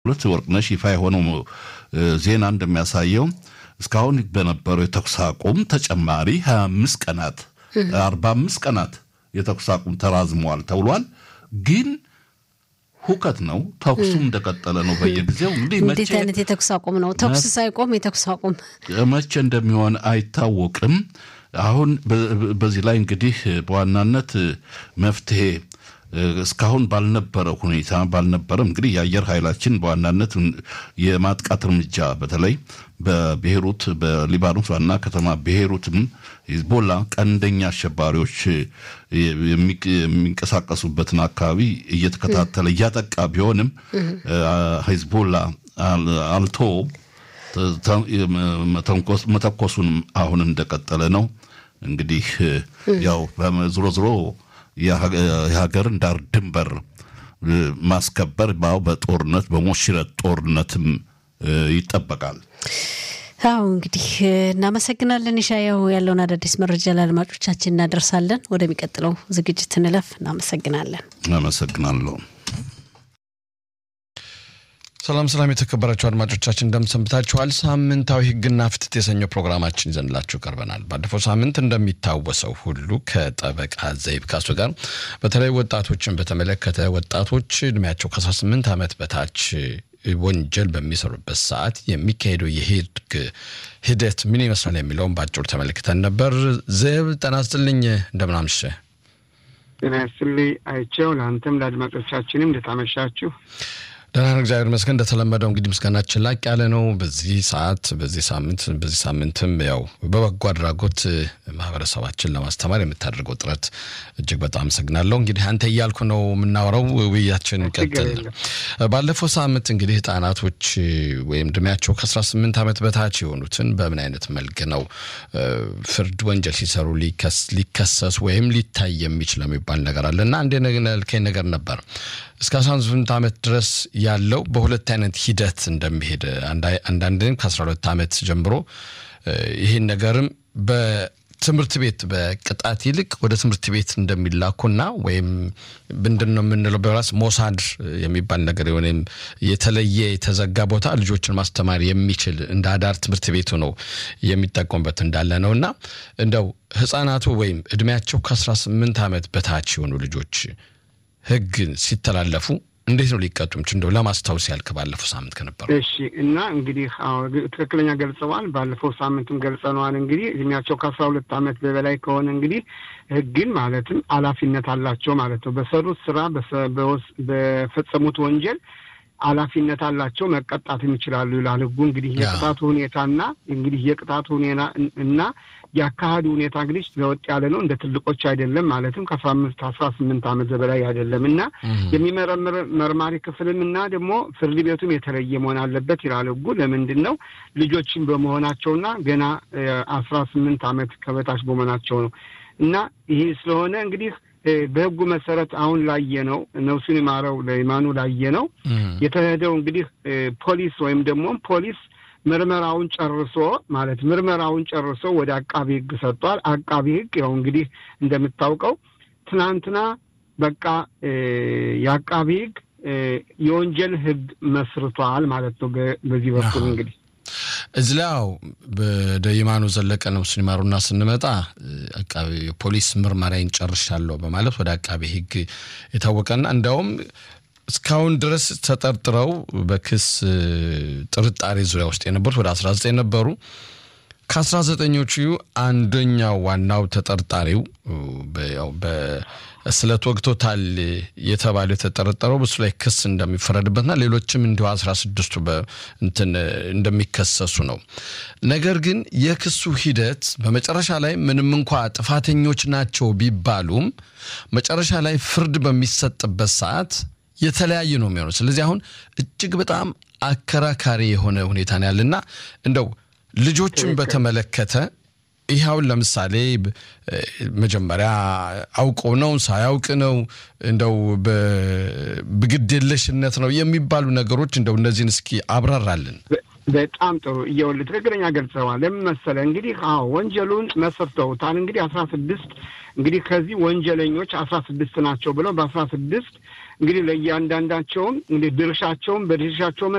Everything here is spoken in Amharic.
ሁለት ወርቅነሽ ይፋ የሆነው ዜና እንደሚያሳየው እስካሁን በነበረው የተኩስ አቁም ተጨማሪ 25 ቀናት 45 ቀናት የተኩስ አቁም ተራዝመዋል ተብሏል። ግን ሁከት ነው። ተኩሱም እንደቀጠለ ነው። በየጊዜው እንግዲህ እንዴት አይነት የተኩስ አቁም ነው? ተኩስ ሳይቆም የተኩስ አቁም መቼ እንደሚሆን አይታወቅም። አሁን በዚህ ላይ እንግዲህ በዋናነት መፍትሄ እስካሁን ባልነበረ ሁኔታ ባልነበረም እንግዲህ የአየር ኃይላችን በዋናነት የማጥቃት እርምጃ በተለይ በቤይሩት በሊባኖስ ዋና ከተማ ቤይሩትም ሂዝቦላ ቀንደኛ አሸባሪዎች የሚንቀሳቀሱበትን አካባቢ እየተከታተለ እያጠቃ ቢሆንም ሂዝቦላ አልቶ መተኮሱን አሁን እንደቀጠለ ነው። እንግዲህ ያው ዝሮ ዝሮ የሀገርን ዳር ድንበር ማስከበር ባው በጦርነት በሞሽረት ጦርነትም ይጠበቃል። አዎ እንግዲህ እናመሰግናለን። ይሻያው ያለውን አዳዲስ መረጃ ለአድማጮቻችን እናደርሳለን። ወደሚቀጥለው ዝግጅት እንለፍ። እናመሰግናለን። አመሰግናለሁ። ሰላም ሰላም፣ የተከበራችሁ አድማጮቻችን እንደምሰንብታችኋል። ሳምንታዊ ሕግና ፍትህ የተሰኘው ፕሮግራማችን ይዘንላችሁ ቀርበናል። ባለፈው ሳምንት እንደሚታወሰው ሁሉ ከጠበቃ ዘይብ ካሱ ጋር በተለይ ወጣቶችን በተመለከተ ወጣቶች እድሜያቸው ከ18 ዓመት በታች ወንጀል በሚሰሩበት ሰዓት የሚካሄደው የህግ ሂደት ምን ይመስላል የሚለውን በአጭሩ ተመልክተን ነበር። ዘይብ ጤና ይስጥልኝ፣ እንደምን አመሸህ? ጤና ይስጥልኝ አይቼው፣ ለአንተም ለአድማጮቻችንም እንደታመሻችሁ ደህና ነው፣ እግዚአብሔር ይመስገን። እንደተለመደው እንግዲህ ምስጋናችን ላቅ ያለ ነው። በዚህ ሰዓት በዚህ ሳምንት በዚህ ሳምንትም ያው በበጎ አድራጎት ማህበረሰባችን ለማስተማር የምታደርገው ጥረት እጅግ በጣም አመሰግናለሁ። እንግዲህ አንተ እያልኩ ነው የምናወራው፣ ውይያችን ቀጥል። ባለፈው ሳምንት እንግዲህ ህጻናቶች ወይም እድሜያቸው ከ18 ዓመት በታች የሆኑትን በምን አይነት መልክ ነው ፍርድ ወንጀል ሲሰሩ ሊከሰሱ ወይም ሊታይ የሚችለው የሚባል ነገር አለ እና አንድ ያልከኝ ነገር ነበር እስከ 18 ዓመት ድረስ ያለው በሁለት አይነት ሂደት እንደሚሄድ አንዳንድም ከ12 ዓመት ጀምሮ ይህን ነገርም በትምህርት ቤት በቅጣት ይልቅ ወደ ትምህርት ቤት እንደሚላኩና ወይም ምንድን ነው የምንለው በራስ ሞሳድ የሚባል ነገር ወይም የተለየ የተዘጋ ቦታ ልጆችን ማስተማር የሚችል እንደ አዳር ትምህርት ቤቱ ነው የሚጠቀሙበት እንዳለ ነው እና እንደው ህጻናቱ ወይም እድሜያቸው ከ18 ዓመት በታች የሆኑ ልጆች ህግን ሲተላለፉ እንዴት ነው ሊቀጡ ምች እንደው ለማስታወስ ያልክ ባለፈው ሳምንት ከነበሩ እሺ እና እንግዲህ ትክክለኛ ገልጸዋል። ባለፈው ሳምንትም ገልጸነዋል። እንግዲህ እድሜያቸው ከአስራ ሁለት ዓመት በበላይ ከሆነ እንግዲህ ህግን ማለትም ኃላፊነት አላቸው ማለት ነው። በሰሩት ስራ በፈጸሙት ወንጀል ኃላፊነት አላቸው መቀጣትም ይችላሉ ይላል ህጉ። እንግዲህ የቅጣቱ ሁኔታና እንግዲህ የቅጣቱ ሁኔታ እና የአካሄዱ ሁኔታ እንግዲህ ለወጥ ያለ ነው። እንደ ትልቆች አይደለም ማለትም ከአስራ አምስት አስራ ስምንት ዓመት በላይ አይደለም እና የሚመረምር መርማሪ ክፍልም እና ደግሞ ፍርድ ቤቱም የተለየ መሆን አለበት ይላል ህጉ። ለምንድን ነው ልጆችን በመሆናቸውና ገና አስራ ስምንት ዓመት ከበታች በመሆናቸው ነው እና ይህ ስለሆነ እንግዲህ በህጉ መሰረት አሁን ላየ ነው ነፍሱን ይማረው ለይማኑ ላየ ነው የተሄደው እንግዲህ ፖሊስ ወይም ደግሞ ፖሊስ ምርመራውን ጨርሶ ማለት ምርመራውን ጨርሶ ወደ አቃቢ ህግ ሰጥቷል። አቃቢ ህግ ያው እንግዲህ እንደምታውቀው ትናንትና በቃ የአቃቢ ህግ የወንጀል ህግ መስርቷል ማለት ነው። በዚህ በኩል እንግዲህ እዚህ ላይ ያው ወደ ይማኑ ዘለቀ ነፍሱን ይማሩና ስንመጣ አቃቢ ፖሊስ ምርመራዬን ጨርሻለሁ በማለት ወደ አቃቢ ህግ የታወቀና እንዲያውም እስካሁን ድረስ ተጠርጥረው በክስ ጥርጣሬ ዙሪያ ውስጥ የነበሩት ወደ 19 ነበሩ። ከ19ኞቹ አንደኛው ዋናው ተጠርጣሪው በስለት ወግቶታል የተባለው የተጠረጠረው በሱ ላይ ክስ እንደሚፈረድበትና ሌሎችም እንዲሁ 16ቱ እንትን እንደሚከሰሱ ነው። ነገር ግን የክሱ ሂደት በመጨረሻ ላይ ምንም እንኳ ጥፋተኞች ናቸው ቢባሉም መጨረሻ ላይ ፍርድ በሚሰጥበት ሰዓት የተለያየ ነው የሚሆነው። ስለዚህ አሁን እጅግ በጣም አከራካሪ የሆነ ሁኔታ ነው ያለና እንደው ልጆችን በተመለከተ ይኸውን ለምሳሌ መጀመሪያ አውቆ ነው ሳያውቅ ነው እንደው በግዴለሽነት ነው የሚባሉ ነገሮች እንደው እነዚህን እስኪ አብራራልን። በጣም ጥሩ እየውልህ ትክክለኛ ገልጸዋል። ለምን መሰለህ እንግዲህ አዎ ወንጀሉን መስርተውታል። እንግዲህ አስራ ስድስት እንግዲህ ከዚህ ወንጀለኞች አስራ ስድስት ናቸው ብለው በአስራ ስድስት እንግዲህ ለእያንዳንዳቸውም እንግዲህ ድርሻቸውን በድርሻቸው